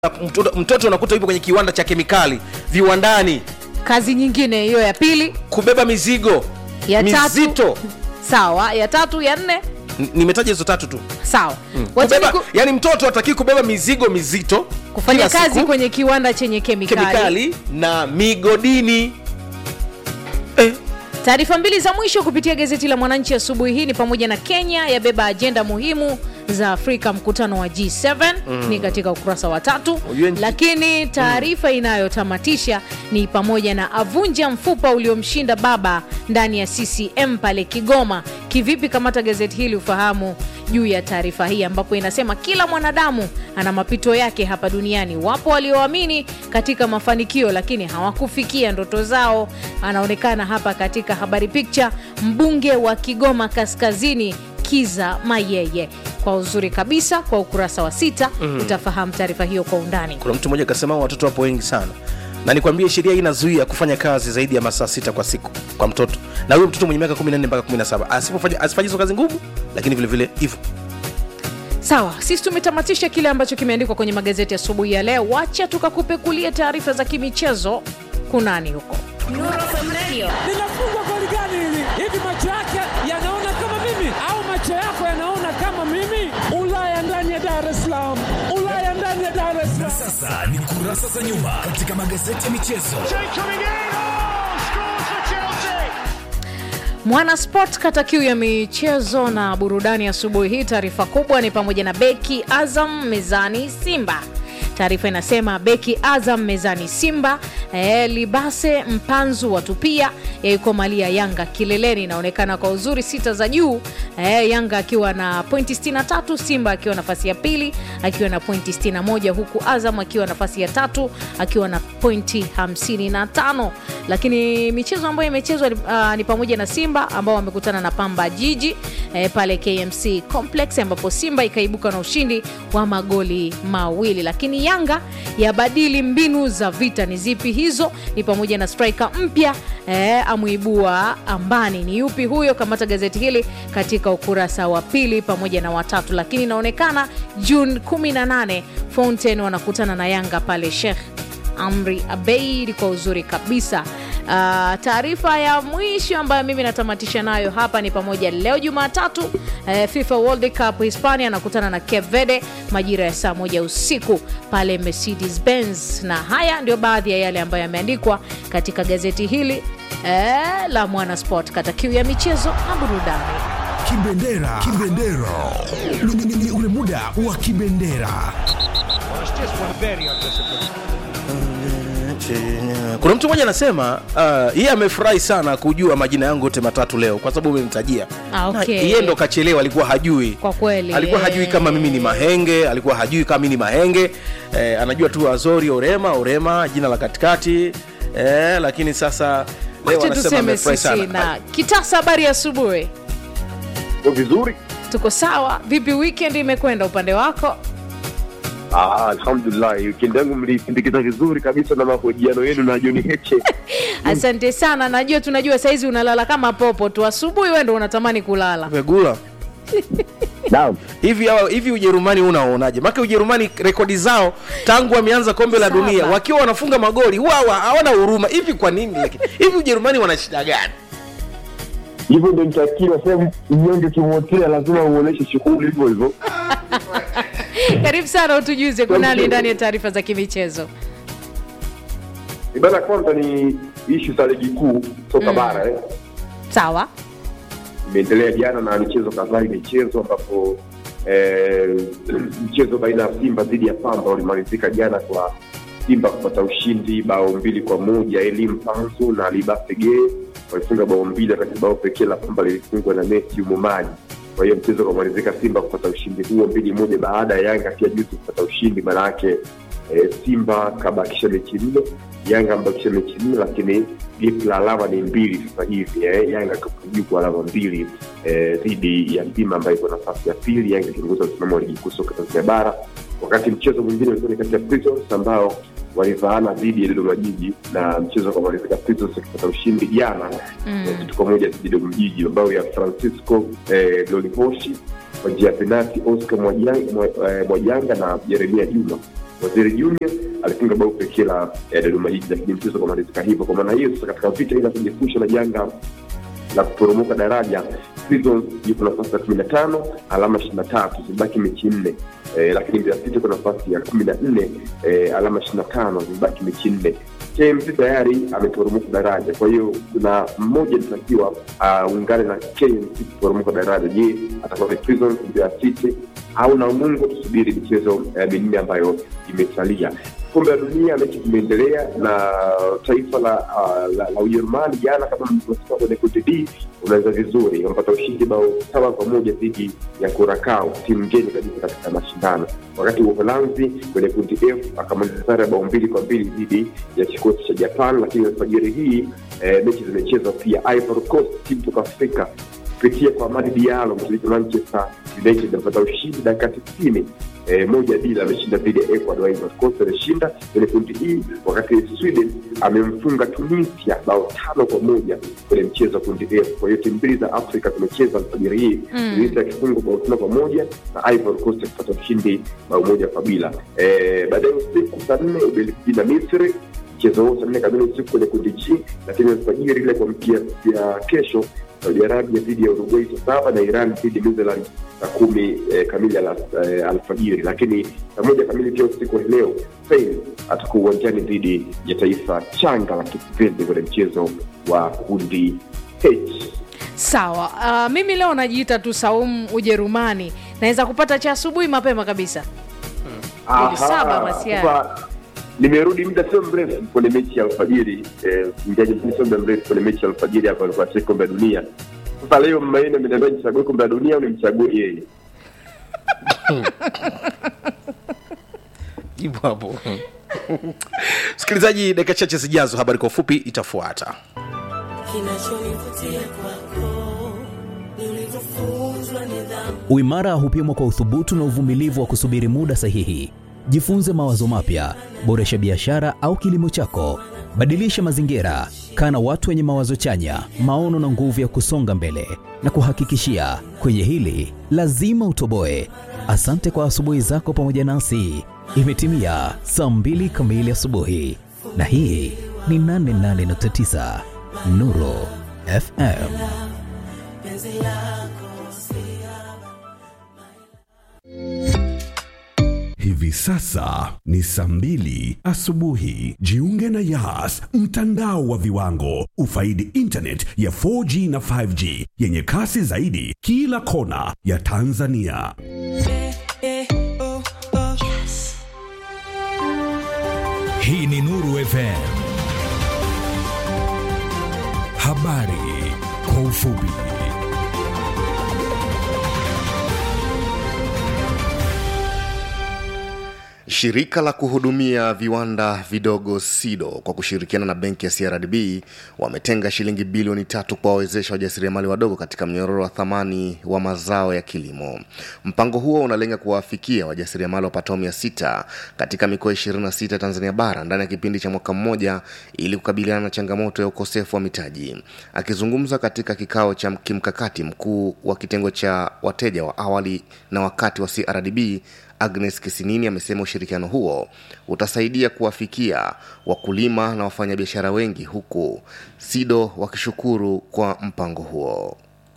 mtoto, mtoto unakuta yupo kwenye kiwanda cha kemikali viwandani kazi nyingine hiyo ya pili kubeba mizigo ya mizito tatu sawa ya tatu ya nne N- nimetaja hizo tatu tu sawa Wacheni kubeba, ku, yani mtoto hataki kubeba mizigo mizito kufanya kila kazi siku, kwenye kiwanda chenye kemikali, kemikali na migodini eh, taarifa mbili za mwisho kupitia gazeti la mwananchi asubuhi hii ni pamoja na kenya yabeba ajenda muhimu za afrika mkutano wa g7 mm. ni katika ukurasa wa tatu Ujue nchi- lakini taarifa inayotamatisha ni pamoja na avunja mfupa uliomshinda baba ndani ya ccm pale kigoma kivipi kamata gazeti hili ufahamu juu ya taarifa hii ambapo inasema kila mwanadamu ana mapito yake hapa duniani wapo walioamini katika mafanikio lakini hawakufikia ndoto zao anaonekana hapa katika habari picha mbunge wa kigoma kaskazini kiza mayeye kwa uzuri kabisa kwa ukurasa wa sita mm. utafahamu taarifa hiyo kwa undani kuna mtu mmoja akasema watoto wapo wengi sana na nikwambie sheria hii inazuia kufanya kazi zaidi ya masaa sita kwa siku kwa mtoto na huyo mtoto mwenye miaka 14 mpaka 17 asipofanya asifanye hizo kazi ngumu lakini vile vile hivyo sawa sisi tumetamatisha kile ambacho kimeandikwa kwenye magazeti asubuhi ya leo wacha tukakupekulia taarifa za kimichezo kunani huko linafungwa goli gani hili? Hivi macho yake yanaona kama mimi au macho yako yanaona kama mimi? Ulaya ndani ya Dar es Salaam, Ulaya ndani ya Dar es Salaam. Sasa ni kurasa za nyuma katika magazeti ya michezo. mwana sport kata kiu ya michezo na burudani asubuhi hii taarifa kubwa ni pamoja na beki azam mezani simba taarifa inasema beki azam mezani simba e, libase mpanzu watupia yaikomalia yanga kileleni inaonekana kwa uzuri sita za juu e, yanga akiwa na pointi 63 simba akiwa nafasi ya pili akiwa na pointi 61 huku azam akiwa nafasi ya tatu akiwa na pointi 55 lakini michezo ambayo imechezwa uh, ni pamoja na simba ambao wamekutana na pamba jiji eh, pale kmc complex ambapo simba ikaibuka na ushindi wa magoli mawili lakini yanga yabadili mbinu za vita ni zipi hizo ni pamoja na striker mpya eh, amuibua ambani ni yupi huyo kamata gazeti hili katika ukurasa wa pili pamoja na watatu lakini inaonekana juni 18 fountain wanakutana na yanga pale shekh amri abeid kwa uzuri kabisa Uh, taarifa ya mwisho ambayo mimi natamatisha nayo hapa ni pamoja leo jumatatu uh, fifa world cup hispania anakutana na cape verde majira ya saa moja usiku pale mercedes benz na haya ndio baadhi ya yale ambayo yameandikwa katika gazeti hili uh, la mwana sport kata kiu ya michezo na burudani Kibendera, kibendera, Ni- ni- ni ule muda wa kibendera. kuna mtu mmoja anasema uh, yeye amefurahi sana kujua majina yangu yote matatu leo kwa sababu umemtajia Ah, okay. Na yeye ndo kachelewa alikuwa hajui Kwa kweli, alikuwa eh. hajui kama mimi ni mahenge alikuwa hajui kama mimi ni mahenge eh, anajua tu azori orema orema jina la katikati eh, lakini sasa leo wacha anasema tuseme amefurahi sisi sana na kitasa habari ya asubuhi Ndio vizuri. tuko sawa vipi weekend imekwenda upande wako Ah, alhamdulillah, weekend yangu mlisindikiza vizuri kabisa na mahojiano yenu na John Heche. asante sana najua tunajua saizi unalala kama popo tu asubuhi we ndo unatamani kulala Vegula Naam. hivi hawa- hivi ujerumani unaonaje make ujerumani rekodi zao tangu wameanza kombe la Saba. dunia wakiwa wanafunga magoli huwa hawa- hawana huruma hivi kwa nini lakini hivi ujerumani wana shida gani Hivyo ndio mtakiwa sasa mnyonge kimwotea lazima uoneshe shughuli hivyo hivyo. karibu sana utujuze kunani ndani ya taarifa za kimichezo Ibana kwanza ni ishu za ligi kuu soka bara eh. sawa Imeendelea jana na michezo kadhaa imechezwa ambapo eh, mchezo baina ya Simba dhidi ya Pamba ulimalizika jana kwa Simba kupata ushindi bao mbili kwa moja. Elim Panzu na Libasege walifunga bao mbili, wakati bao pekee la Pamba lilifungwa na Messi Umumani. Kwa hiyo mchezo ukamalizika Simba kupata ushindi huo mbili moja, baada ya Yanga pia juzi kupata ushindi. Maana yake eh, Simba kabakisha mechi nne, Yanga ambakisha mechi nne, lakini gap la alama ni mbili sasa hivi eh. Yanga kapo juu kwa alama mbili eh, dhidi ya Simba ambayo iko nafasi ya pili, Yanga ikiongoza msimamo wa ligi kuu soka Tanzania bara, wakati mchezo mwingine ulikuwa ni kati ya Prisons ambao walivaana dhidi ya Dodoma Jiji na mchezo ukamalizika Prisons wakipata ushindi jana Mm. eh, kitu kwa moja dhidi ya Dodoma Jiji, ambao ya Francisco eh, Dolihoshi kwa njia ya penati, Oscar Mwajanga, Mwa- eh, Mwajanga na Jeremia Juma Waziri Junior alifunga bao pekee la eh, Dodoma Jiji, lakini mchezo ukamalizika hivyo. Kwa maana hiyo sasa, katika vita hii ya kujiepusha na janga la kuporomoka daraja Prisons yuko nafasi ya kumi na tano alama ishirini na tatu zimebaki mechi nne eh, lakini Mbeya City iko nafasi ya kumi na nne eh, alama ishirini na tano zimebaki mechi nne KMC tayari ameporomoka daraja, kwa hiyo kuna mmoja anatakiwa aungane na KMC kuporomoka daraja. Je, atakuwa ni Prisons, Mbeya City au Namungo? Tusubiri michezo eh, minne ambayo imesalia. Kombe la Dunia mechi zimeendelea na taifa la uh, la, la Ujerumani jana, kama mlivyosikia kwenye kundi D, unaweza vizuri, wamepata ushindi bao saba kwa moja dhidi ya Curacao, timu ngeni kabisa katika mashindano, wakati Uholanzi kwenye kundi F akamaliza sare ya bao mbili kwa mbili dhidi ya kikosi cha Japan. Lakini alfajiri hii eh, mechi zimechezwa pia. Ivory Coast, timu kutoka Afrika kupitia kwa Amadi Diallo mshiriki Manchester United amepata ushindi dakika tisini eh, moja bila ameshinda dhidi ya Ecuador. Ivory Coast ameshinda kwenye kundi hii, wakati Sweden amemfunga Tunisia bao tano kwa moja kwenye mchezo wa kundi F. Kwa hiyo timu mbili za Afrika zimecheza alfajiri hii, Tunisia akifungwa bao tano kwa moja na Ivory Coast akipata ushindi bao moja kwa bila. Eh, baadaye usiku saa nne Ubelgiji na Misri mchezo huo saa nne kamili usiku kwenye kundi G, lakini alfajiri ile kuamkia ya kesho Saudi Arabia dhidi ya Uruguay saa saba na Iran dhidi ya New Zealand saa kumi eh, kamili ala, eh, alfajiri. Lakini saa moja kamili pia usiku wa leo Spain atakuwa uwanjani dhidi ya taifa changa la Kipende kwenye mchezo wa kundi H. sawa uh, mimi leo najiita tu saumu ujerumani naweza kupata cha asubuhi mapema kabisa Aha, saba basi haya. sasa nimerudi muda sio mrefu kwenye mechi ya alfajiri eh, mjaji mzuri sio muda mrefu kwenye mechi ya alfajiri hapa alikuwa acheki kombe la dunia sasa leo mmaine ameniambia nichague kombe la dunia au nimchague yeye jibu hapo msikilizaji dakika chache zijazo habari kwa ufupi itafuata Kinachonivutia kwako ni ulivyofunzwa nidhamu. Uimara hupimwa kwa uthubutu na uvumilivu wa kusubiri muda sahihi. Jifunze mawazo mapya, boresha biashara au kilimo chako, badilisha mazingira, kaa na watu wenye mawazo chanya, maono na nguvu ya kusonga mbele. Na kuhakikishia kwenye hili lazima utoboe. Asante kwa asubuhi zako pamoja nasi. Imetimia saa mbili kamili asubuhi, na hii ni 88.9 Nuru FM. Hivi sasa ni saa mbili asubuhi. Jiunge na Yas, mtandao wa viwango. Ufaidi internet ya 4G na 5G yenye kasi zaidi kila kona ya Tanzania. Hii ni Nuru FM. Habari kwa ufupi. Shirika la kuhudumia viwanda vidogo SIDO kwa kushirikiana na benki ya CRDB wametenga shilingi bilioni tatu kuwawezesha wajasiriamali wadogo katika mnyororo wa thamani wa mazao ya kilimo. Mpango huo unalenga kuwafikia wajasiriamali wapatao mia sita katika mikoa 26 Tanzania bara ndani ya kipindi cha mwaka mmoja ili kukabiliana na changamoto ya ukosefu wa mitaji. Akizungumza katika kikao cha kimkakati, mkuu wa kitengo cha wateja wa awali na wakati wa CRDB Agnes Kisinini amesema ushirikiano huo utasaidia kuwafikia wakulima na wafanyabiashara wengi huku SIDO wakishukuru kwa mpango huo.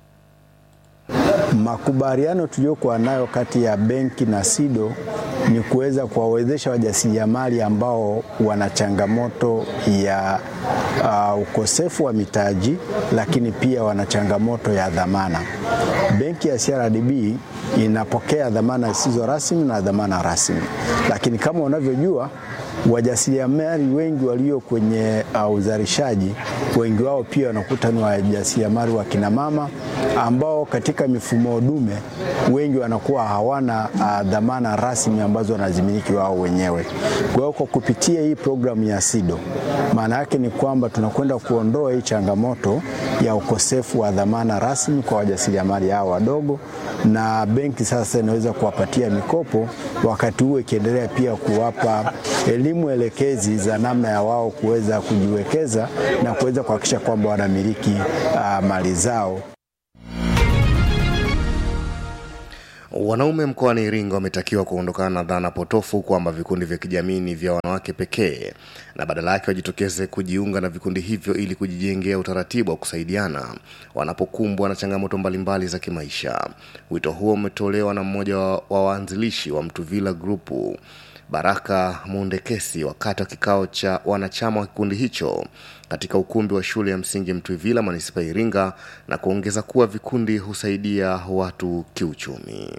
Makubaliano tuliyokuwa nayo kati ya benki na SIDO ni kuweza kuwawezesha wajasiriamali ambao wana changamoto ya uh, ukosefu wa mitaji, lakini pia wana changamoto ya dhamana. Benki ya CRDB inapokea dhamana zisizo rasmi na dhamana rasmi, lakini kama unavyojua wajasiriamali wengi walio kwenye uh, uzalishaji, wengi wao pia wanakuta ni wajasiriamali wa kina mama ambao katika mifumo dume wengi wanakuwa hawana uh, dhamana rasmi ambazo wanazimiliki wao wenyewe. Kwa hiyo kwa kupitia hii programu ya SIDO, maana yake ni kwamba tunakwenda kuondoa hii changamoto ya ukosefu wa dhamana rasmi kwa wajasiriamali hao wadogo, na benki sasa inaweza kuwapatia mikopo, wakati huo ikiendelea pia kuwapa elimu elekezi za namna ya wao kuweza kujiwekeza na kuweza kuhakikisha kwamba wanamiliki uh, mali zao. Wanaume mkoani Iringa wametakiwa kuondokana na dhana potofu kwamba vikundi vya kijamii ni vya wanawake pekee na badala yake wajitokeze kujiunga na vikundi hivyo ili kujijengea utaratibu wa kusaidiana wanapokumbwa na changamoto mbalimbali za kimaisha. Wito huo umetolewa na mmoja wa wa waanzilishi wa Mtuvila Grupu Baraka Mundekesi wakati wa kikao cha wanachama wa kikundi hicho katika ukumbi wa shule ya msingi Mtwivila manispaa ya Iringa na kuongeza kuwa vikundi husaidia watu kiuchumi.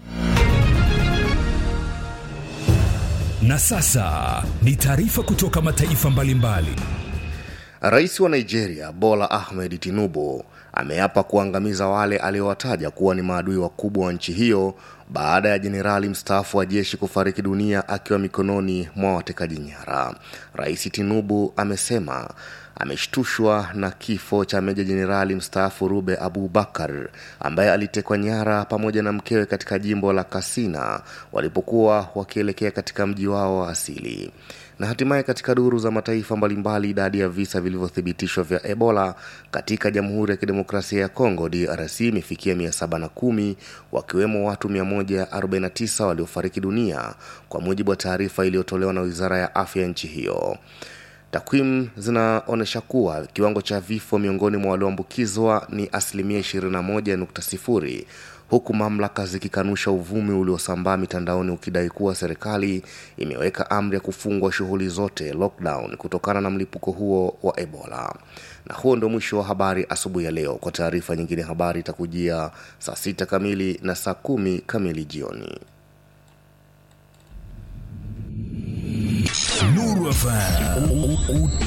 Na sasa ni taarifa kutoka mataifa mbalimbali. Rais wa Nigeria Bola Ahmed Tinubu ameapa kuangamiza wale aliowataja kuwa ni maadui wakubwa wa nchi hiyo baada ya jenerali mstaafu wa jeshi kufariki dunia akiwa mikononi mwa watekaji nyara. Rais Tinubu amesema ameshtushwa na kifo cha meja jenerali mstaafu Rube Abubakar ambaye alitekwa nyara pamoja na mkewe katika jimbo la Kasina walipokuwa wakielekea katika mji wao wa asili na hatimaye katika duru za mataifa mbalimbali idadi ya visa vilivyothibitishwa vya ebola katika jamhuri ya kidemokrasia ya kongo drc imefikia 710 wakiwemo watu 149 waliofariki dunia kwa mujibu wa taarifa iliyotolewa na wizara ya afya ya nchi hiyo takwimu zinaonyesha kuwa kiwango cha vifo miongoni mwa walioambukizwa ni asilimia 21.0 huku mamlaka zikikanusha uvumi uliosambaa mitandaoni ukidai kuwa serikali imeweka amri ya kufungwa shughuli zote lockdown kutokana na mlipuko huo wa ebola na huo ndio mwisho wa habari asubuhi ya leo kwa taarifa nyingine habari itakujia saa sita kamili na saa kumi kamili jioni Nuru FM.